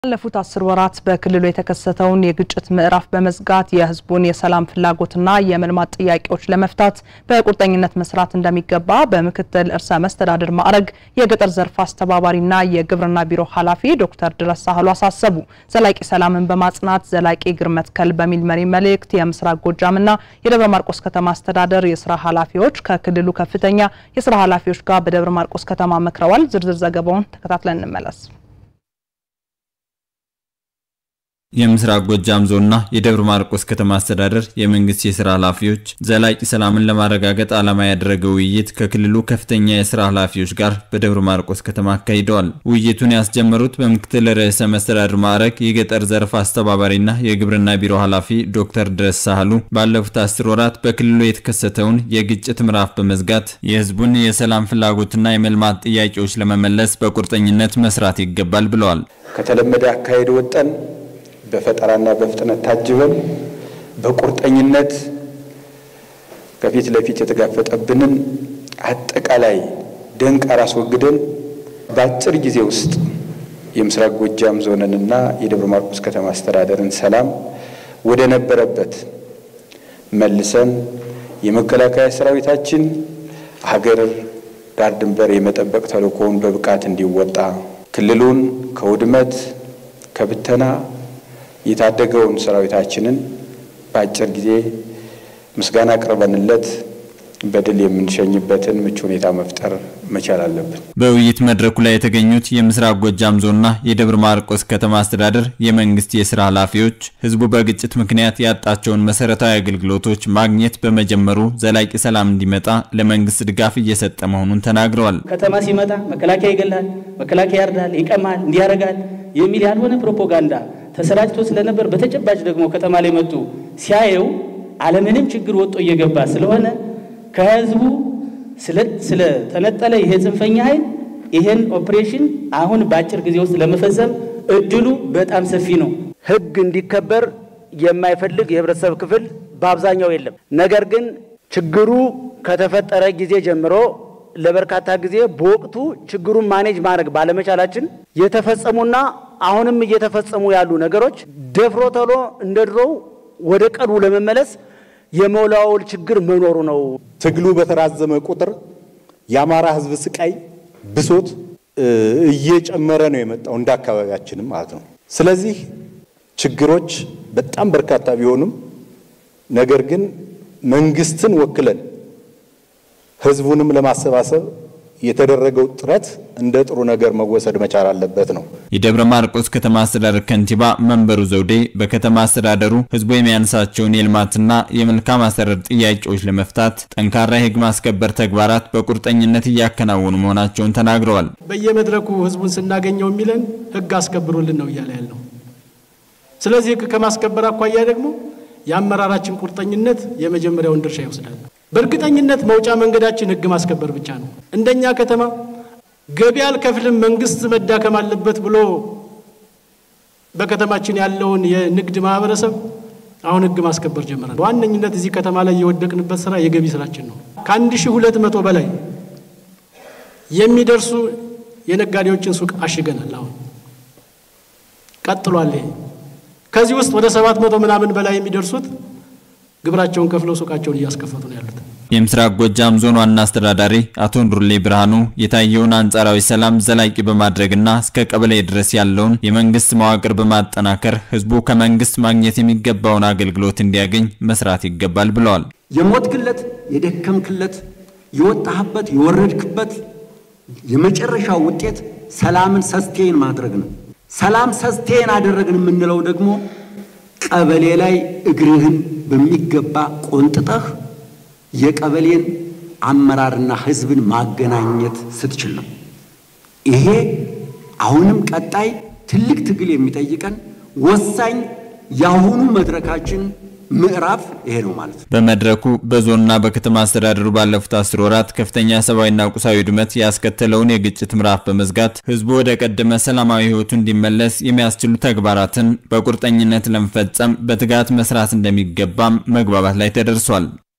ባለፉት አስር ወራት በክልሉ የተከሰተውን የግጭት ምዕራፍ በመዝጋት የሕዝቡን የሰላም ፍላጎትና የመልማት ጥያቄዎች ለመፍታት በቁርጠኝነት መስራት እንደሚገባ በምክትል ርዕሰ መስተዳድር ማዕረግ የገጠር ዘርፍ አስተባባሪና የግብርና ቢሮ ኃላፊ ዶክተር ድረስ ሳህሉ አሳሰቡ። ዘላቂ ሰላምን በማጽናት ዘላቂ እግር መትከል በሚል መሪ መልእክት የምስራቅ ጎጃምና የደብረ ማርቆስ ከተማ አስተዳደር የስራ ኃላፊዎች ከክልሉ ከፍተኛ የስራ ኃላፊዎች ጋር በደብረ ማርቆስ ከተማ መክረዋል። ዝርዝር ዘገባውን ተከታትለን እንመለስ። የምስራቅ ጎጃም ዞንና የደብረ ማርቆስ ከተማ አስተዳደር የመንግስት የስራ ኃላፊዎች ዘላቂ ሰላምን ለማረጋገጥ ዓላማ ያደረገ ውይይት ከክልሉ ከፍተኛ የስራ ኃላፊዎች ጋር በደብረ ማርቆስ ከተማ አካሂደዋል። ውይይቱን ያስጀመሩት በምክትል ርዕሰ መስተዳድር ማዕረግ የገጠር ዘርፍ አስተባባሪና የግብርና ቢሮ ኃላፊ ዶክተር ድረስ ሳህሉ ባለፉት አስር ወራት በክልሉ የተከሰተውን የግጭት ምዕራፍ በመዝጋት የህዝቡን የሰላም ፍላጎትና የመልማት ጥያቄዎች ለመመለስ በቁርጠኝነት መስራት ይገባል ብለዋል። ከተለመደ አካሄድ ወጠን በፈጠራና በፍጥነት ታጅበን በቁርጠኝነት ከፊት ለፊት የተጋፈጠብንን አጠቃላይ ደንቃራ አስወግደን በአጭር ጊዜ ውስጥ የምስራቅ ጎጃም ዞንንና የደብረ ማርቆስ ከተማ አስተዳደርን ሰላም ወደ ነበረበት መልሰን የመከላከያ ሰራዊታችን ሀገር ዳር ድንበር የመጠበቅ ተልዕኮውን በብቃት እንዲወጣ ክልሉን ከውድመት ከብተና የታደገውን ሰራዊታችንን በአጭር ጊዜ ምስጋና አቅርበንለት በድል የምንሸኝበትን ምቹ ሁኔታ መፍጠር መቻል አለብን። በውይይት መድረኩ ላይ የተገኙት የምስራቅ ጎጃም ዞንና የደብረ ማርቆስ ከተማ አስተዳደር የመንግስት የስራ ኃላፊዎች ህዝቡ በግጭት ምክንያት ያጣቸውን መሰረታዊ አገልግሎቶች ማግኘት በመጀመሩ ዘላቂ ሰላም እንዲመጣ ለመንግስት ድጋፍ እየሰጠ መሆኑን ተናግረዋል። ከተማ ሲመጣ መከላከያ ይገላል፣ መከላከያ ያርዳል፣ ይቀማል፣ እንዲያረጋል የሚል ያልሆነ ፕሮፓጋንዳ ተሰራጭቶ ስለነበር በተጨባጭ ደግሞ ከተማ ላይ መጡ ሲያየው አለምንም ችግር ወጦ እየገባ ስለሆነ ከህዝቡ ስለተነጠለ ይሄ ጽንፈኛ ኃይል ይሄን ኦፕሬሽን አሁን በአጭር ጊዜ ውስጥ ለመፈጸም እድሉ በጣም ሰፊ ነው። ህግ እንዲከበር የማይፈልግ የህብረተሰብ ክፍል በአብዛኛው የለም። ነገር ግን ችግሩ ከተፈጠረ ጊዜ ጀምሮ ለበርካታ ጊዜ በወቅቱ ችግሩን ማኔጅ ማድረግ ባለመቻላችን የተፈጸሙና አሁንም እየተፈጸሙ ያሉ ነገሮች ደፍሮ ተሎ እንደ ድሮው ወደ ቀድሞ ለመመለስ የመወላወል ችግር መኖሩ ነው። ትግሉ በተራዘመ ቁጥር የአማራ ህዝብ ስቃይ፣ ብሶት እየጨመረ ነው የመጣው እንደ አካባቢያችንም ማለት ነው። ስለዚህ ችግሮች በጣም በርካታ ቢሆኑም ነገር ግን መንግስትን ወክለን ህዝቡንም ለማሰባሰብ የተደረገው ጥረት እንደ ጥሩ ነገር መወሰድ መቻል አለበት ነው። የደብረ ማርቆስ ከተማ አስተዳደር ከንቲባ መንበሩ ዘውዴ በከተማ አስተዳደሩ ህዝቡ የሚያነሳቸውን የልማትና የመልካም አስተዳደር ጥያቄዎች ለመፍታት ጠንካራ የህግ ማስከበር ተግባራት በቁርጠኝነት እያከናወኑ መሆናቸውን ተናግረዋል። በየመድረኩ ህዝቡን ስናገኘው የሚለን ህግ አስከብሩልን ነው እያለ ያለው። ስለዚህ ህግ ከማስከበር አኳያ ደግሞ የአመራራችን ቁርጠኝነት የመጀመሪያውን ድርሻ ይወስዳል። በእርግጠኝነት መውጫ መንገዳችን ህግ ማስከበር ብቻ ነው። እንደኛ ከተማ ገቢ አልከፍልም መንግስት መዳከም አለበት ብሎ በከተማችን ያለውን የንግድ ማህበረሰብ አሁን ህግ ማስከበር ጀምረናል። በዋነኝነት እዚህ ከተማ ላይ የወደቅንበት ስራ የገቢ ስራችን ነው። ከአንድ ሺህ ሁለት መቶ በላይ የሚደርሱ የነጋዴዎችን ሱቅ አሽገናል። አሁን ቀጥሏል። ይሄ ከዚህ ውስጥ ወደ ሰባት መቶ ምናምን በላይ የሚደርሱት ግብራቸውን ከፍለው ሱቃቸውን እያስከፈቱ ነው ያሉት። የምስራቅ ጎጃም ዞን ዋና አስተዳዳሪ አቶ እንዱርሌ ብርሃኑ የታየውን አንጻራዊ ሰላም ዘላቂ በማድረግና እስከ ቀበሌ ድረስ ያለውን የመንግስት መዋቅር በማጠናከር ህዝቡ ከመንግስት ማግኘት የሚገባውን አገልግሎት እንዲያገኝ መስራት ይገባል ብለዋል። የሞትክለት፣ የደከምክለት፣ የወጣህበት፣ የወረድክበት የመጨረሻው ውጤት ሰላምን ሰስቴን ማድረግ ነው። ሰላም ሰስቴን አደረግን የምንለው ደግሞ ቀበሌ ላይ እግርህን በሚገባ ቆንጥጠህ የቀበሌን አመራርና ህዝብን ማገናኘት ስትችል ነው። ይሄ አሁንም ቀጣይ ትልቅ ትግል የሚጠይቀን ወሳኝ የአሁኑ መድረካችን ምዕራፍ ይሄ ነው ማለት ነው። በመድረኩ በዞንና በከተማ አስተዳደሩ ባለፉት አስር ወራት ከፍተኛ ሰብአዊና ቁሳዊ ውድመት ያስከተለውን የግጭት ምዕራፍ በመዝጋት ህዝቡ ወደ ቀደመ ሰላማዊ ህይወቱ እንዲመለስ የሚያስችሉ ተግባራትን በቁርጠኝነት ለመፈጸም በትጋት መስራት እንደሚገባም መግባባት ላይ ተደርሷል።